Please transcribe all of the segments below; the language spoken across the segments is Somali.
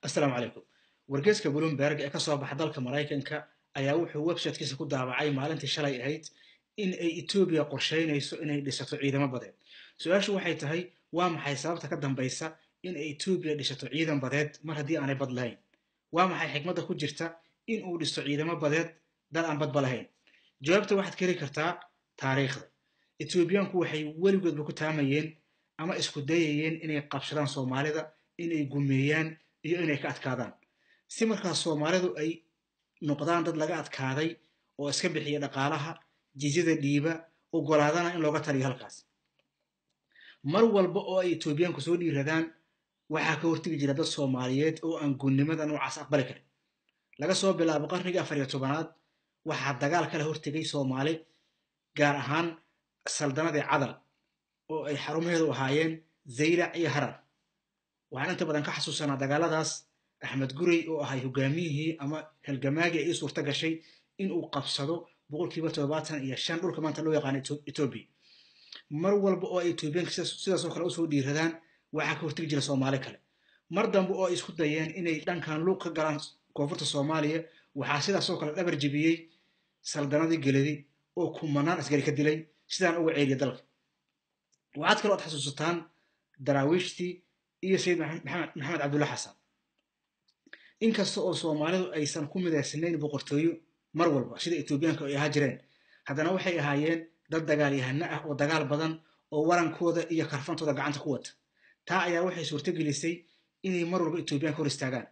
assalaamu calaykum wargeyska bloomberg ee ka soo baxa dalka maraykanka ayaa wuxuu websitekiisa ku daabacay maalintii shalay ahayd in ay etoobiya qorsheynayso inay dhisato ciidamo badeed su-aashu waxay tahay waa maxay sababta ka dambaysa in ay etoobiya dhisato ciidan badeed mar haddii aanay bad lahayn waa maxay xikmadda ku jirta in uu dhisto ciidamo badeed dal aan badba lahayn jawaabta waxaad ka heli kartaa taariikhda etoobiyaanku waxay weligoodba ku taamayeen ama isku dayayeen inay qabsadaan soomaalida inay gumeeyaan iyo inay ka adkaadaan si markaas soomaalidu ay noqdaan dad laga adkaaday oo iska bixiya dhaqaalaha jizyada dhiiba ogolaadana in looga taliyo halkaas mar walba oo ay etoobiyaanku soo dhiiradaan waxaa ka hortegi jira dad soomaaliyeed oo aan gunnimada noocaas aqbali karin laga soo bilaabo qarnigii afar iyo tobanaad waxaa dagaal kala hortegay soomaali gaar ahaan saldanadii cadal oo ay xarumaheedu ahaayeen zaylac iyo harar waxaan inta badan ka xasuusanaa dagaaladaas axmed gurey oo ahay hogaamiyihii ama halgamaagii ay ii suurta gashay in uu qabsado boqolkiiba toddobaatan iyo shan dhulka maanta loo yaqaano etoobiya mar walba oo ay etoobiyaanka sidaasoo kale usoo dhiiradaan waxaa ka hortegi jira soomaali kale mar dambe oo ay isku dayeen inay dhankan luuq ka galaan koonfurta soomaaliya waxaa sidaasoo kale dhabar jebiyey saldanadii geladi oo kumanaan asgari ka dilay sidaan uga ceeliya dalka waxaad kaloo ad xasuusataan daraawiishtii iyo sayid maxamed cabdulla xasan inkasta oo soomaalidu aysan ku midaysnayn boqortooyo mar walba sida etoobiyaanka ay ahaa jireen haddana waxay ahaayeen dad dagaalyahano ah oo dagaal badan oo warankooda iyo karfantooda gacanta ku wata taa ayaa waxay suurto gelisay inay mar walba etoobiyaanka hor istaagaan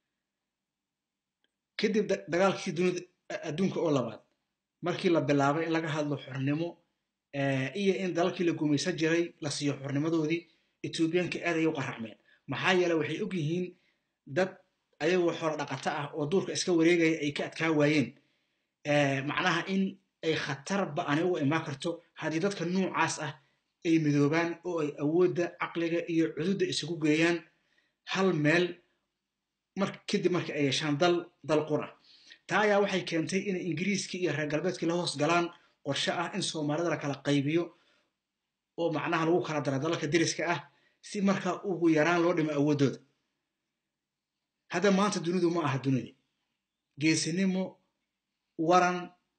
kadib dagaalkii dunida adduunka oo labaad markii la bilaabay in laga hadlo xornimo iyo in dalalkii la gumaysan jiray la siiyo xornimadoodii etoobiyaanka aad ayay u qaracmeen maxaa yeele waxay og yihiin dad ayagoo xoro dhaqato ah oo duurka iska wareegaya ay ka adkaa waayeen macnaha in ay khatarba aanay uga imaan karto haddii dadka nuucaas ah ay midoobaan oo ay awoodda caqliga iyo cududda isugu geeyaan hal meel kadib marka ay yeeshaan dal dal qura taa ayaa waxay keentay inay ingiriiskii iyo reer galbeedkii la hoos galaan qorshe ah in soomaalida la kala qaybiyo oo macnaha lagu kala dara dalalka deriska ah si markaa ugu yaraan loo dhimo awooddooda hadda maanta dunidu ma aha dunidii geesinimo waran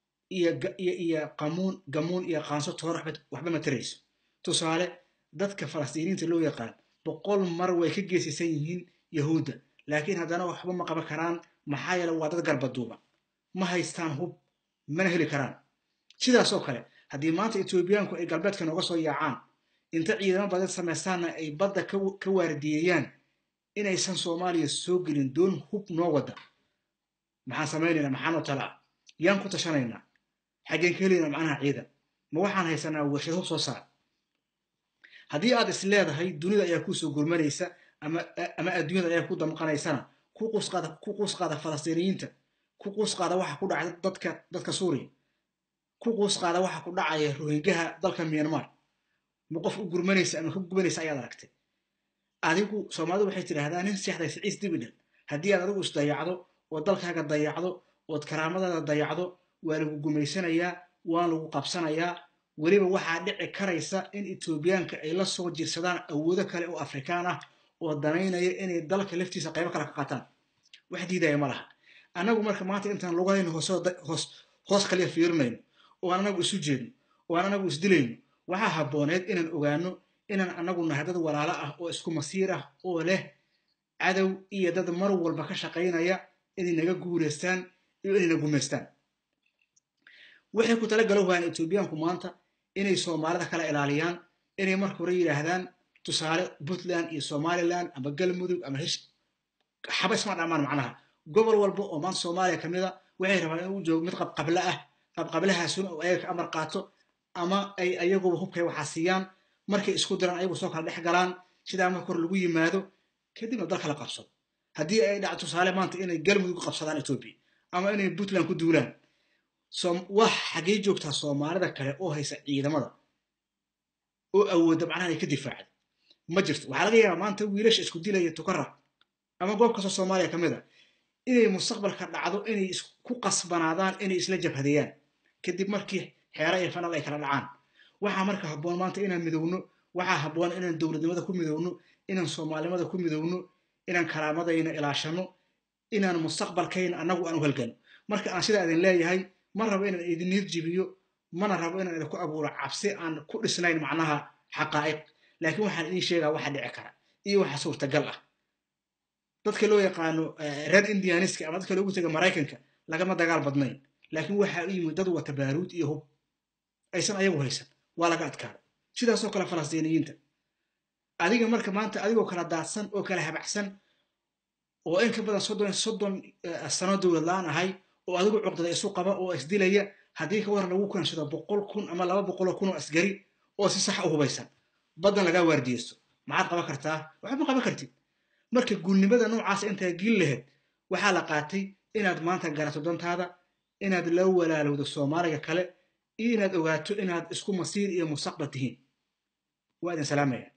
iyo qamuun gamuun iyo qaanso toor waxba ma tarayso tusaale dadka falastiiniinta loo yaqaan boqol mar way ka geesisan yihiin yahuudda laakiin haddana waxba ma qaban karaan maxaa yeele waa dad garbaduuba ma haystaan hub mana heli karaan sidaas oo kale haddii maanta etoobiyaanku ay galbeedka nooga soo yaacaan inta ciidamo badeed samaystaanna ay badda ka waardiyeeyaan inaysan soomaaliya soo gelin doon hub noo wadda maxaan samaynaynaa maxaanoo tala ah yaan ku tashanaynaa xaggeen ka helaynaa macnaha ciidan ma waxaan haysanaa warshad hub soo saar haddii aad is leedahay dunida ayaa kuu soo gurmanaysa ama adduunyada ayaa ku damqanaysana ku quus qaada falastiiniyiinta ku quus qaada waxa ku dhacay dadka dadka suuriya ku quus qaada waxa ku dhacaya rohingaha dalka myanmar ma qof u gurmanaysa ama ka gubanaysa ayaad aragtay adigu soomaalidu waxay tidhaahdaa nin seexday siciis dibidhan haddii aad adigu isdayacdo oo dalkaaga dayacdo ood karaamadaada dayacdo waa lagu gumaysanayaa waan lagu qabsanayaa weliba waxaa dhici karaysa in etoobiyaanka ay la soo jirsadaan awoodo kale oo afrikaan ah oo danaynaya inay dalka laftiisa qaybo kale ka qaataan wax diidaya ma laha annagu marka maanta intaan lugahayno hoos kaliya fiirinayno oo aan anagu isu jeedno oo aan anagu isdilayno waxaa habbooneed inaan ogaano inaan anagu nahay dad walaalo ah oo isku masiir ah oo leh cadow iyo dad mar walba ka shaqaynaya inay naga guuraystaan iyo inay na gumaystaan waxay ku tala galo waayaan etoobiyaanku maanta inay soomaalida kala ilaaliyaan inay marka hore yidhaahdaan tusaale puntland iyo somaliland ama galmudug ama hish xaba isma dhamaan macnaha gobol walba oo maanta soomaaliya ka mid a waxay rabaan in uu joogo mid qabqable ah qabqablahaasuna oo ayaga ka amar qaato ama ay ayaguba hubkay waxaa siiyaan markay isku diraan ayagu soo kala dhex galaan sidaa marka hore lagu yimaado kadibna dal kala qabsado haddii ay dhaco tusaale maanta inay galmudug qabsadaan etoobiya ama inay puntland ku duulaan wax xaggee joogtaa soomaalida kale oo haysa ciidamada oo awoodda macnaha ay ka difaacda ma jirto waxaa laga yaabaa maanta wiilasha isku dilaya tukaraq ama goob kastoo soomaaliya ka mid a inay mustaqbalka dhacdo inay ku qasbanaadaan inay isla jabhadeeyaan kadib markii xeera iyo fanal ay kala dhacaan waxaa marka habboon maanta inaan midowno waxaa habboon inaan dowladnimada ku midowno inaan soomaalinimada ku midowno inaan karaamadayna ilaashano inaan mustaqbalkayna annagu aan u halgano marka aan sidaa idin leeyahay ma rabo inaan idin niyad jibiyo mana rabo inaan idinku abuuro cabsi aan ku dhisnayn macnaha xaqaa'iq laakiin waxaan idiin sheegaa waxa dhici kara iyo waxa suurtagal ah dadka loo yaqaano reer indianiska ama dadka loogu taga maraykanka lagama dagaal badnayn laakiin waxaa u yimid dad wata baaruud iyo hub aysan ayagu haysan waa laga adkaada sidaasoo kale falastiiniyiinta adiga marka maanta adigoo kala daadsan oo kala habacsan oo in ka badan soddon soddon sano dowlad la-aan ahay oo adigu cuqdada isu qaba oo isdilaya haddii ka war lagu keenshado boqol kun ama laba boqoloo kun oo asgari oo si sax u hubaysan baddan lagaa waardiyeysto maxaad qaban kartaa waxba ma qaban kartid marka guulnimada noocaasa intaa giil lahayd waxaa la qaatay inaad maanta garato dantaada inaad la walaalowdo soomaaliga kale iyo inaad ogaato inaad isku masiir iyo mustaqbal tihiin waa idin salaamaya